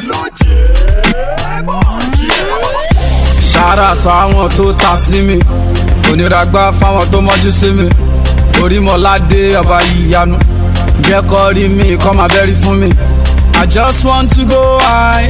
ṣàrà sọ àwọn tó ta sí mi oníràgbá fáwọn tó mọ́jú sí mi orímọ̀ládé ọba ìyanu jẹ́ kọ́ rí mi kọ́ máa bẹ́rí fún mi. I just want to go high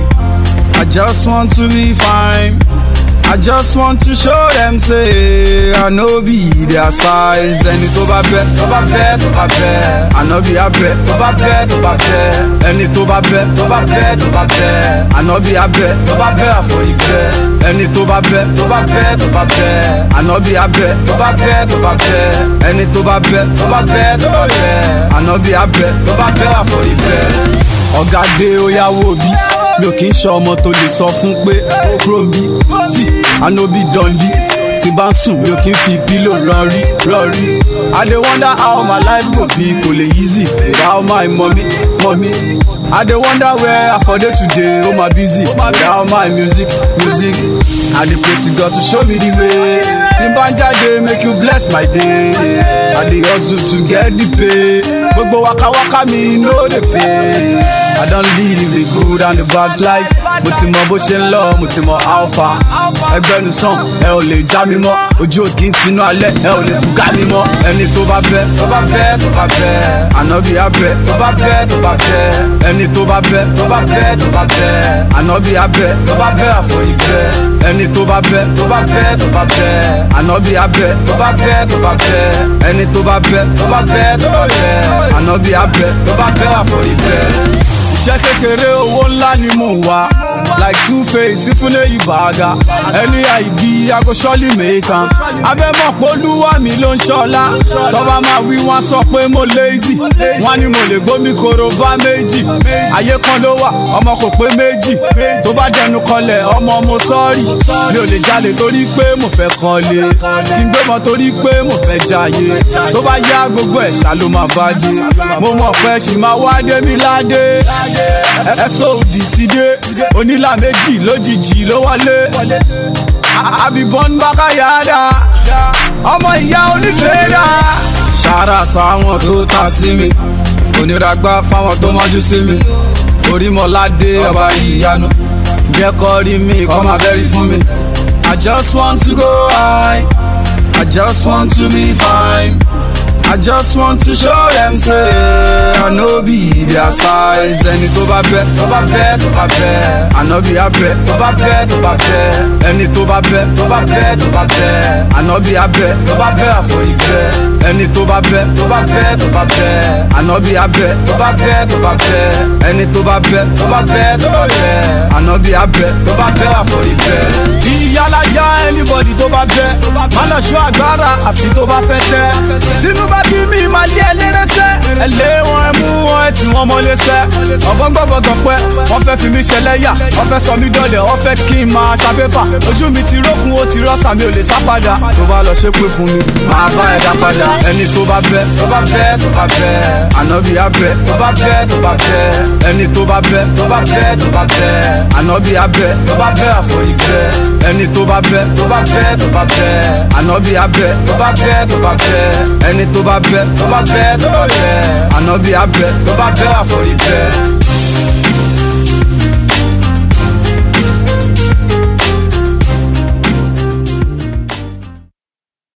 I just want to be fine I just want to show them say I no be their size ẹni tó bá bẹ́ tó bá bẹ́ tó bá bẹ́ ànábì abẹ́ tó bá bẹ́ tó bá bẹ́ ẹni tó bá bẹ́ tó bá bẹ́ tó bá bẹ́ ànábì abẹ́ tó bá bẹ́ àforí bẹ́ ẹni tó bá bẹ́ tó bá bẹ́ tó bá bẹ́ ànábì abẹ́ tó bá bẹ́ tó bá bẹ́ ẹni tó bá bẹ́ tó bá bẹ́ tó bá bẹ́ ànábì abẹ́ tó bá bẹ́ àforí bẹ́ ọ̀gá dé ó yáwó bí mi ò kí ń ṣe ọmọ tó lè sọ fún pé ó kúrò ń bí sí ànóbì dundí tí bá ń sùn mi ò kí ń fi pílò rọrí rọrí. I dey wonder how my life go be kò lè easy without my mommy mommy. I dey wonder where I for dey today oh my busy without my music music. I dey pray to God to show me the way. Tí n bá ń jáde make you bless my day. I dey hustle to get the pay. Gbogbo wakawaka mi no dey pay. I don live the good and the bad life. Mo ti mọ bó ṣe ń lọ, mo ti mọ alpha. Ẹgbẹ́nu sàn, ẹ ò lè já mi mọ́. Ojú òkè ń tinú alẹ́, ẹ ò lè bùkà mi mọ́. Ẹni tó bá bẹ́, tó bá bẹ́, tó bá bẹ́. Ànábì abẹ́, tó bá bẹ́, tó bá bẹ́. Ẹni tó bá bẹ́, tó bá bẹ́, tó bá bẹ́. Ànábì abẹ́, tó bá bẹ́ àforí bẹ́. Ẹni tó bá bẹ́, tó bá bẹ́, tó bá bẹ́. Ànábì abẹ́, tó bá bẹ́, tó bá bẹ́. Ẹni tó bá bẹ́, tó bá bẹ́, tó bá bẹ́. Ànábì abẹ́, tó bá bẹ́ àforí bẹ́ iṣẹ́ kékeré owó ńlá ni mò ń wá like two face ìfúnlé ìbàgà ẹni àìbí agoṣọ́lì mẹ́kan abẹ́mọ̀ polúwa mi ló ń ṣọlá tọ́ba máa wí wọ́n sọ pé mo lazy wọ́n ní mo lè gbómi koro bá méjì ayé kan ló wà ọmọ kò pé méjì tó bá dẹnu kọlẹ̀ ọmọ mo sọ́ọ̀rì mi ò lè jalè torí pé mo fẹ́ kọ́lé kí n gbé mọ́ torí pé mo fẹ́ jayé tó bá yá gbogbo ẹ̀ ṣá ló máa bá dé mo mọ̀ pé ṣì máa wá dé mi ládé ẹ̀sọ́ òdì ti dé onílà méjì lójijì ló wọlé àbíbọn bákàyàdá ọmọ ìyá onífẹ́ẹ́dá. ṣàrà sọ àwọn tó ta sí mi oníràgbá fáwọn tó mọ́jú sí mi orímọ̀ládé ọba ìyanu jẹ́ kọ́ rí mi kọ́ máa bẹ́rí fún mi. I just want to go high I just want to be fine. I just want to show them say I no be their size. Ẹni tó bá bẹ́, tó bá bẹ́, tó bá bẹ́. Ànábì abẹ́, tó bá bẹ́, tó bá bẹ́. Ẹni tó bá bẹ́, tó bá bẹ́, tó bá bẹ́. Ànábì abẹ́, tó bá bẹ́ àforí bẹ́. Ẹni tó bá bẹ́, tó bá bẹ́, tó bá bẹ́. Ànábì abẹ́, tó bá bẹ́, tó bá bẹ́. Ẹni tó bá bẹ́, tó bá bẹ́, tó bá bẹ́. Ànábì abẹ́, tó bá bẹ́ àforí bẹ́. Ìyálà ya anybody tó bá bẹ́. Má lọ ṣọ́ agbára àfi tó bá fẹ́ tẹ́. Tinubu bá bí mi máa lé ẹlẹ́rẹ́sẹ́. ẹ lé wọn ẹ mú wọn ẹ tì wọn mọ́lé sẹ́. ọ̀bọ̀n gbọ́bọ̀ gan pẹ́ wọ́n fẹ́ fi mí ṣẹlẹ́yà wọ́n fẹ́ sọ mí dọ̀lẹ̀ wọ́n fẹ́ kí n máa ṣàpépà. ojú mi ti rókun ó ti rọ́ṣà mi ò lè sá padà. tó bá lọ ṣe pé fún mi máa bá ẹ̀dá padà. ẹni tó bá bẹ́ tó bá bẹ́ tó bá bẹ́. ànábì abẹ́ tó bá bẹ́ tó bá bẹ́. ẹni tó bá bẹ́ tó bá bẹ́ tó bá bẹ́. ànábì abẹ́ tó bá bẹ́ àforí bẹ́. ẹni tó bá bẹ́ tó bá bẹ́ tó bá bẹ́. ànábì abẹ́ tó bá bẹ́ tó bá bẹ́. ẹni tó bá bẹ́ tó bá bẹ́ tó bá bẹ́ ànábì abẹ́ tó bá bẹ́ àforí bẹ́.